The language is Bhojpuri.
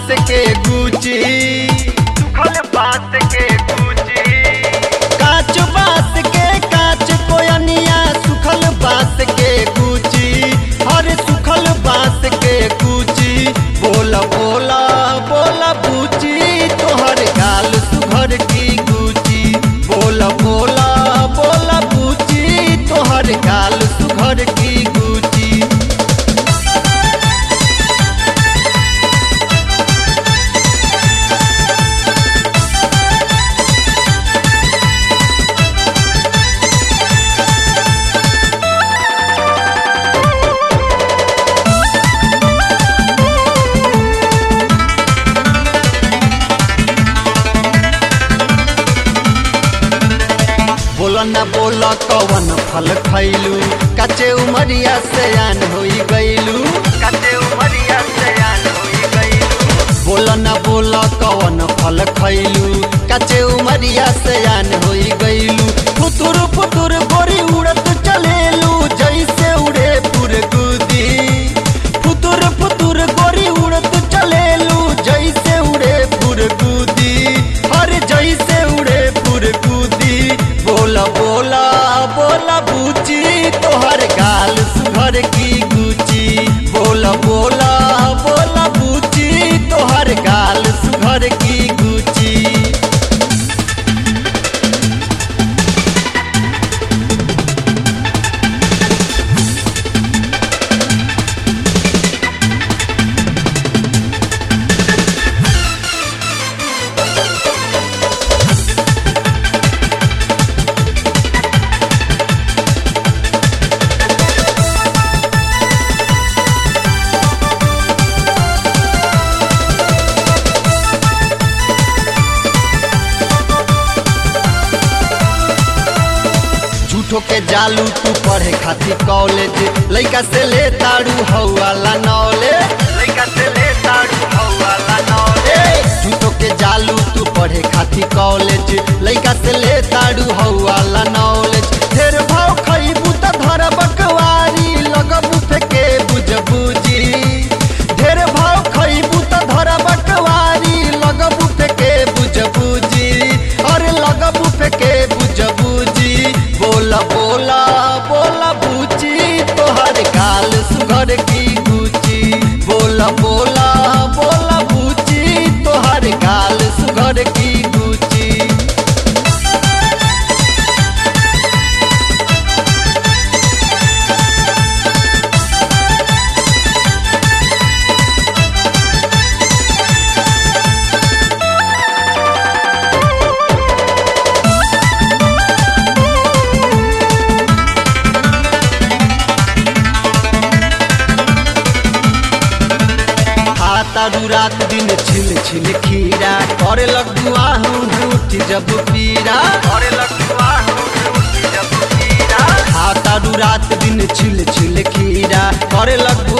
बास के गुची सुखल बात के गुची काच बास के काच कोयनिया सुखल बास के गुची हर सुखल बास के गुची बोला बोला बोला बूची तोहर गाल सुघर की गुची बोला बोला बोला बूची तोहर गाल सुघर की गुची बोला न बोला कवन फल खैलू कचे उमरिया से आन होई गईलू कते उमरिया से आन होई गईलू बोला न बोला कवन फल खैलू कचे उमरिया से आन होई गईलू फुतुर फुतुर गोरी उड़त चलेलू जैसे उड़े पुरगुदी फुतुर फुतुर गोरी उड़त चलेलू जैसे उड़े पुरगुदी हर जैसे उड़े पुरगुदी बोला बोला बोला बूची तोहर गाल सुघर की गुची बोला बोला बोला बूची तोहर गाल सुघर की गुची झूठो के जालू तू पढ़े खातिर कॉलेज लइका से ले ताड़ू हौवाला नॉलेज लइका से ले ताड़ू हवाला नौले झूठो के जालू तू पढ़े खातिर कॉलेज लइका से ले ताड़ू हौवाला नॉलेज ढेर भाव खइबू त धर बकवारी लगबू फेके बुझबूजी ढेर भाव खइबू त धर बकवारी लगबू फेके बुझबूजी अरे लगबू फेके बुझबूजी बोला बोला बोला बूची तोहर गाल सुघर की गुची बोला बोला बोला बूची तोहर गाल सुघर की गुची तारू रात दिन छिल छिल खीरा करे लगू आहू झूठ जब पीरा और लगुआ उठी जब पीरा तारू रात दिन छिल छिल खीरा करे लगू